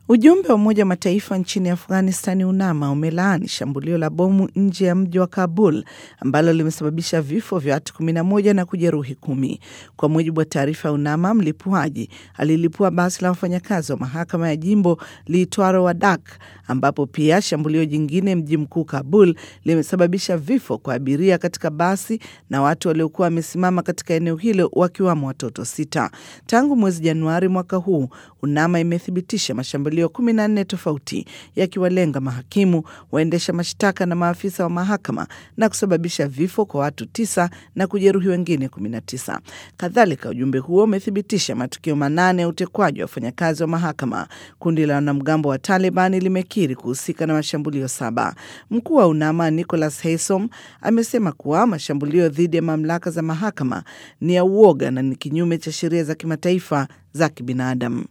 Ujumbe wa Umoja wa Mataifa nchini Afghanistani, UNAMA, umelaani shambulio la bomu nje ya mji wa Kabul ambalo limesababisha vifo vya watu 11 na kujeruhi kumi. Kwa mujibu wa taarifa ya UNAMA, mlipuaji alilipua basi la wafanyakazi wa mahakama ya jimbo liitwaro Wadak, ambapo pia shambulio jingine mji mkuu Kabul limesababisha vifo kwa abiria katika basi na watu waliokuwa wamesimama katika eneo hilo wakiwamo watoto sita. Tangu mwezi Januari mwaka huu, UNAMA imethibitisha mashambulio 14 tofauti yakiwalenga mahakimu, waendesha mashtaka na maafisa wa mahakama na kusababisha vifo kwa watu tisa na kujeruhi wengine 19. Kadhalika, ujumbe huo umethibitisha matukio manane ya utekwaji wa wafanyakazi wa mahakama. Kundi la wanamgambo wa Taliban limekiri kuhusika na mashambulio saba. Mkuu wa UNAMA Nicholas Haysom amesema kuwa mashambulio dhidi ya mamlaka za mahakama ni ya uoga na ni kinyume cha sheria za kimataifa za kibinadamu.